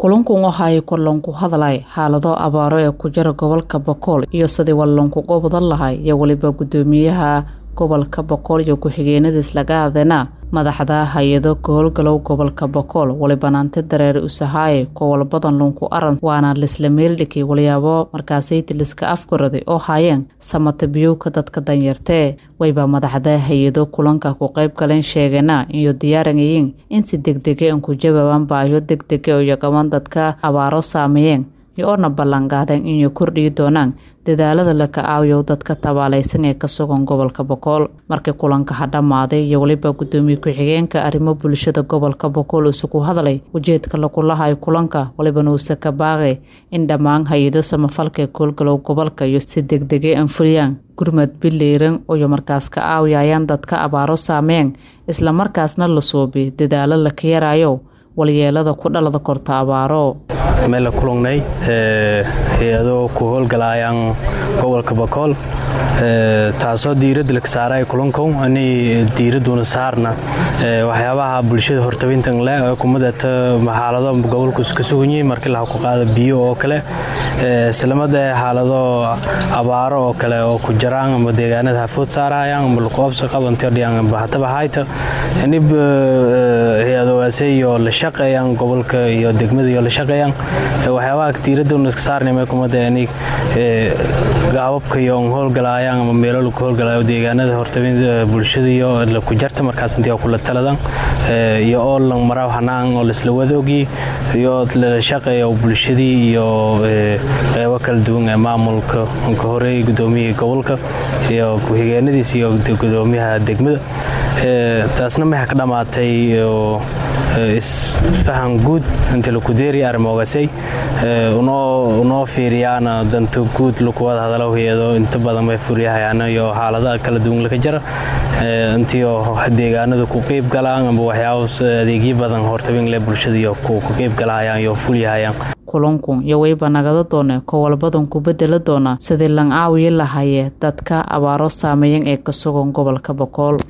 kulankun waxa ay korloonku hadlay xaalado abaaro ee ku jira gobolka bokool iyo sidii walloonkuga wadan lahay iyo weliba guddoomiyaha gobolka bokool iyo ku-xigeenadiis laga adena madaxda hay-ado ka howlgalow gobolka bokool walibanaanti dareere usahaaye kowalbadan lunku aran waana lisla meeldhikay walyaabo markaasaydi liska afgaraday oo haayeen samata biyowka dadka danyartee wayba madaxda hay-ado kulanka ku qayb galeen sheegeena iyo diyaaranayiin in si degdege an ku jawaabaan baayo degdege iyo gaban dadka abaaro saameeyeen iyo oona ballanqaadeen inay kordhigi doonaan dadaalada la ka-aawiyo dadka tabaalaysan ee ka sugan gobolka bokool markii kulanka ha dhammaaday iyo weliba guddoomiye ku-xigeenka arrimo bulshada gobolka bokool isugu hadlay ujeedka lagulahayo kulanka walibana uuse ka baaqay in dhammaan hay-ado samafalka koolgalow gobolka iyo si degdege anfuliyaan gurmad bileyran iyo markaas ka aawiyayaan dadka abaaro saameen islamarkaasna la suubi dadaalo la ka yaraayo walyeelada ku dhalada korta abaaro meel la kulangnay hay-ado ku howlgalaayaan gobolka bakool taasoo diiradda laga saaray kulankow ani diiradduna saarna waxyaabaha bulshada hortabintan leh ee kumadata xaalado gobolku ka sugan yihiin markii laha ku qaada biyo oo kale islamada xaalado abaaro oo kale oo ku jiraan ama deegaanada hafood saarayaan ama luqoobsa qabantodhiyan bahataba hayta anib hay-adogaase iyo la shaqeeyaan gobolka iyo degmada iyo la shaqeeyaan waxyaabaha diiradduna iska saarnay kumada ani gaababka iyo howlgalaayaan ama meelo lagu howlgalaayo deegaanada hortabin bulshada iyo ku jarta markaas intii kula taladan iyo oo lang maraw hanaan oo laisla wada ogyi iyo la shaqeeyo bulshadii iyo qeybo kala duwan ee maamulka ka horeeyay guddoomiyaha gobolka iyo ku-xigeenadiis iyo guddoomiyaha degmada taasna maxaa ka dhammaatay isfahan guud inta lakudeeri arrimoogasay unoo fiiriyaana danta guud lakuwada hadalo hay-ado inta badan bay furyahayaana iyo xaalada kala duwan laka jira intiio deegaanada ku qeyb galaan amba waxyaaba adeegyo badan hortabinle bulshada iyo ku qeyb galahayaan iyo fulyahayaan kulankun iyo wayba nagada doone kowalbadan ku bedela doona sidii lan aawiyi lahaye dadka abaaro saameeyan ee ka sugan gobolka bokool